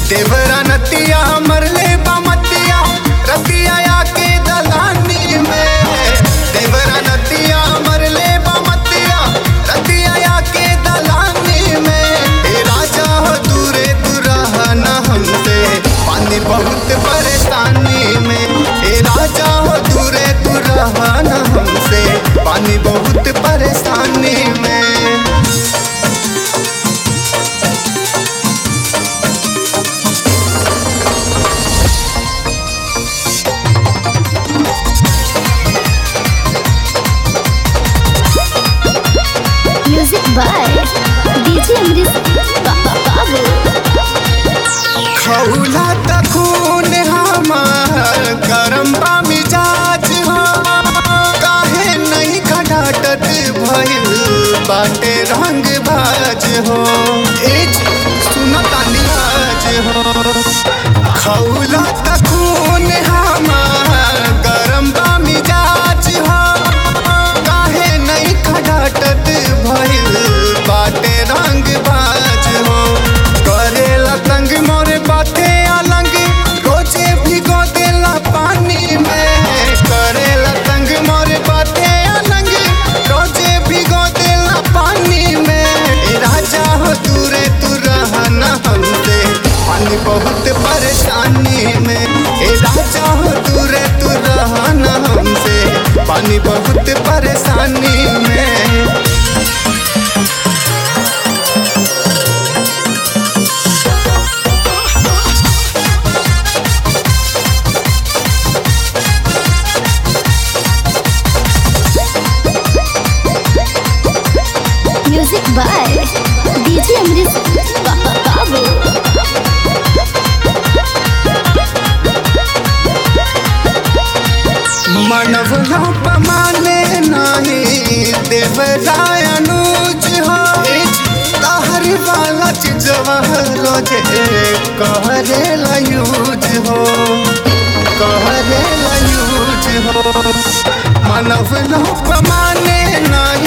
देवरा नतिया मरले बमतिया रतिया आके दलानी में देवरा नतिया मरले बमतिया रतिया आके दलानी में ए राजा हो दूरे दुरहा न हमसे पानी बहुत परेशानी में ए राजा हो दूरे दुरहा न हमसे पानी बहुत परेशानी में Music by DJ Amrit Ba- Ba- Babu. खौला त खून हमार गरम बा मिजाज हो काहे नहीं खटाटत भइल बाटे रंग बाज हो ए सुनतानी आज हो खौला त खून हमार गरम बा मिजाज हो काहे नहीं खटाटत भइल बाटे रंग बाज हो करेला तंग मोरे बाते अलंग रोजे भिगो देला पानी में करेला तंग मोरे बाते अलंग रोजे भिगो देला पानी में ए राजा हो दूरे तू रहना हमसे पानी बहुत परेशानी में ए राजा हो दूरे तू रहना हमसे पानी बहुत परेशानी में Music by DJ Amrit Ba- Ba- Babu. मनव पमाने नाही देवराय अनुज हो कहर वाला चीजवा रोजे कहरे यूज हो कहरे यूज हो मनव पमाने नाही